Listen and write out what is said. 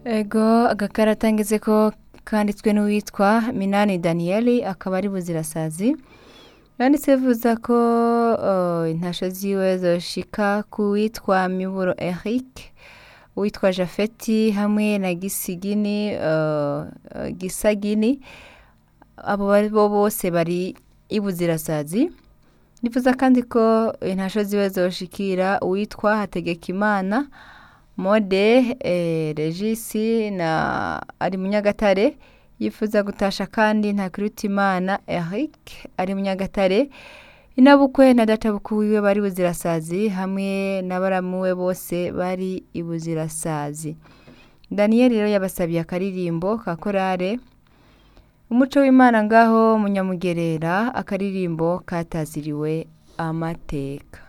ego agakarata ngeze ko kanditswe n'uwitwa minani daniyeli akaba ari buzirasazi yanditse bivuza ko uh, intasho ziwe zoshika ku witwa miburo eric uwitwa jafeti hamwe na gisigini uh, uh, gisagini abo bari bo bose bari ibuzirasazi nifuza kandi ko intasho ziwe zoshikira uwitwa hategekimana mode eh, regisi na ari munyagatare yifuza gutasha kandi ntakirutimana eric ari munyagatare inabukwe na databukwe wiwe bari buzirasazi hamwe n'abaramuwe bose bari ibuzirasazi daniyeli rero yabasabiye akaririmbo ka korale umuco w'imana ngaho munyamugerera akaririmbo kataziriwe amateka